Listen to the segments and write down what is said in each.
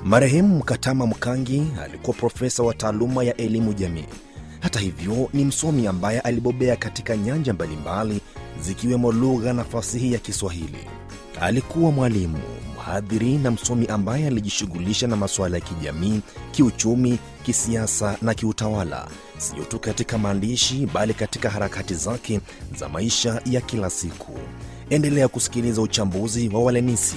Marehemu Mkatama Mkangi alikuwa profesa wa taaluma ya elimu jamii. Hata hivyo, ni msomi ambaye alibobea katika nyanja mbalimbali zikiwemo lugha na fasihi ya Kiswahili. Alikuwa mwalimu, mhadhiri na msomi ambaye alijishughulisha na masuala ya kijamii, kiuchumi, kisiasa na kiutawala, sio tu katika maandishi bali katika harakati zake za maisha ya kila siku. Endelea kusikiliza uchambuzi wa Walenisi.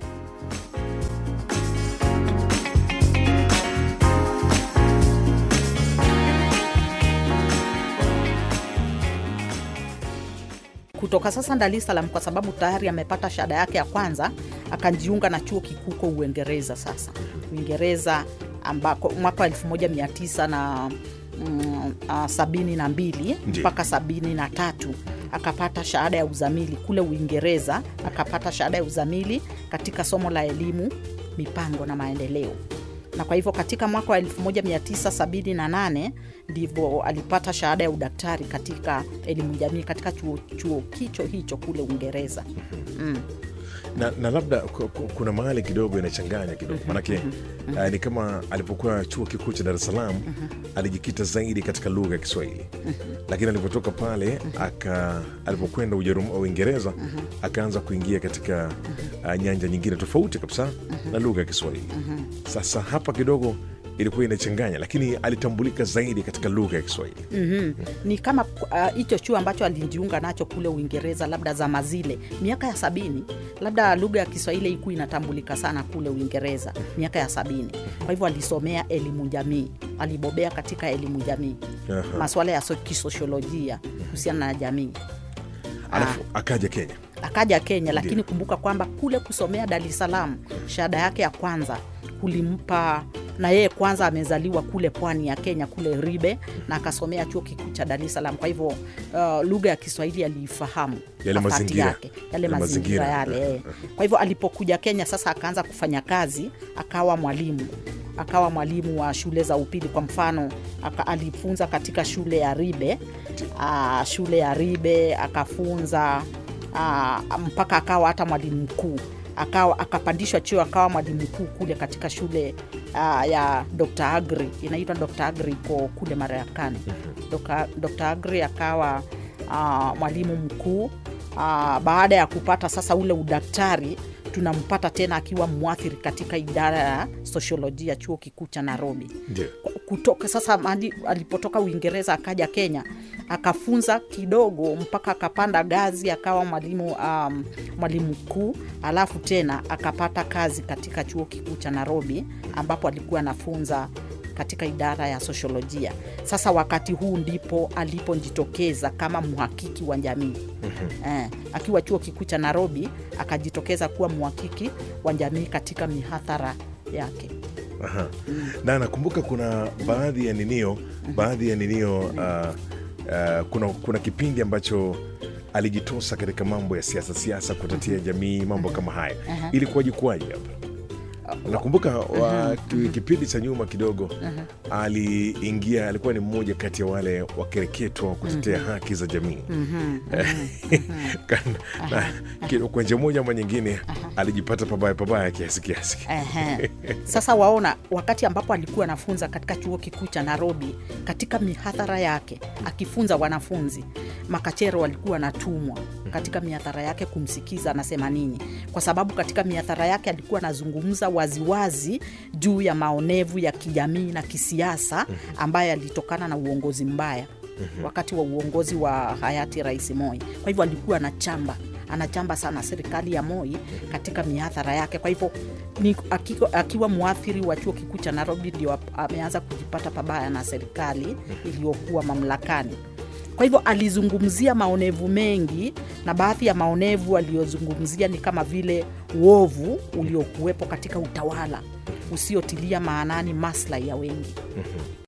kutoka sasa Dar es Salaam kwa sababu tayari amepata shahada yake ya kwanza, akajiunga na chuo kikuu huko Uingereza. Sasa Uingereza ambako mwaka wa 1900 na mm, ah, sabini na mbili Ndiyo. mpaka sabini na tatu akapata shahada ya uzamili kule Uingereza, akapata shahada ya uzamili katika somo la elimu, mipango na maendeleo na kwa hivyo katika mwaka wa 1978 ndivyo alipata shahada ya udaktari katika elimu jamii katika chuo, chuo kicho hicho kule Uingereza. Mm. na, na labda ku- ku- kuna mahali kidogo inachanganya kidogo manake uh, ni kama alipokuwa chuo kikuu cha Dar es Salaam alijikita zaidi katika lugha ya Kiswahili lakini alipotoka pale aka alipokwenda Ujerum- Uingereza akaanza kuingia katika uh, nyanja nyingine tofauti kabisa na lugha ya Kiswahili. Sasa hapa kidogo ilikuwa inachanganya, lakini alitambulika zaidi katika lugha ya Kiswahili. Mhm. Ni kama uh, hicho chuo ambacho alijiunga nacho kule Uingereza, labda zama zile miaka ya sabini, labda lugha ya Kiswahili ikuwa inatambulika sana kule Uingereza miaka ya sabini. Kwa hivyo alisomea elimu jamii, alibobea katika elimu jamii, Aha. masuala ya so- kisosiolojia kuhusiana na jamii. Alafu akaja Kenya. akaja Kenya, lakini Ndiyo. kumbuka kwamba kule kusomea Dar es Salaam shahada yake ya kwanza kulimpa na yeye kwanza amezaliwa kule pwani ya Kenya kule Ribe na akasomea chuo kikuu cha Dar es Salaam. Kwa hivyo uh, lugha ya Kiswahili aliifahamu Yale nafasi mazingira. yake, yale Yale mazingira mazingira. yale. eh. Kwa hivyo alipokuja Kenya sasa akaanza kufanya kazi, akawa mwalimu akawa mwalimu wa shule za upili. Kwa mfano aka, alifunza katika shule ya Ribe aa, shule ya Ribe akafunza aa, mpaka akawa hata mwalimu mkuu akawa akapandishwa cheo akawa mwalimu mkuu kule katika shule aa, ya Dr. Agri inaitwa Dr. Agri iko kule Marekani. Dr. Dr. Agri akawa aa, mwalimu mkuu aa, baada ya kupata sasa ule udaktari tunampata tena akiwa mwathiri katika idara ya sosiolojia chuo kikuu cha Nairobi Ndio. kutoka sasa mahali alipotoka Uingereza akaja Kenya akafunza kidogo mpaka akapanda gazi akawa mwalimu um, mwalimu mkuu, alafu tena akapata kazi katika chuo kikuu cha Nairobi ambapo alikuwa anafunza katika idara ya sosiolojia. Sasa wakati huu ndipo alipojitokeza kama mhakiki wa jamii eh, akiwa chuo kikuu cha Nairobi akajitokeza kuwa mhakiki wa jamii katika mihadhara yake. Aha. na nakumbuka kuna baadhi ya ninio baadhi ya ninio uh, uh, kuna, kuna kipindi ambacho alijitosa katika mambo ya siasa siasa kutetea jamii mambo kama haya ilikuwaje kuwaje hapa nakumbuka wa, ki- kipindi cha nyuma kidogo aliingia alikuwa ni mmoja kati ya wale wakereketwa wa kutetea haki za jamii Kan- na ki- kwa njia moja ama nyingine alijipata pabaya pabaya kiasi kiasi Ehe. Sasa waona, wakati ambapo alikuwa anafunza katika chuo kikuu cha Nairobi, katika mihadhara yake akifunza wanafunzi, makachero walikuwa wanatumwa katika mihadhara yake kumsikiza anasema nini, kwa sababu katika mihadhara yake alikuwa anazungumza waziwazi juu ya maonevu ya kijamii na kisiasa ambayo yalitokana na uongozi mbaya wakati wa uongozi wa hayati Rais Moi. Kwa hivyo alikuwa anachamba anachamba sana serikali ya Moi katika mihadhara yake. Kwa hivyo ni, akiwa, akiwa mwathiri wa chuo kikuu cha Nairobi ndio ap- ameanza kujipata pabaya na serikali iliyokuwa mamlakani. Kwa hivyo alizungumzia maonevu mengi, na baadhi ya maonevu aliyozungumzia ni kama vile uovu uliokuwepo katika utawala usiotilia maanani maslahi ya wengi.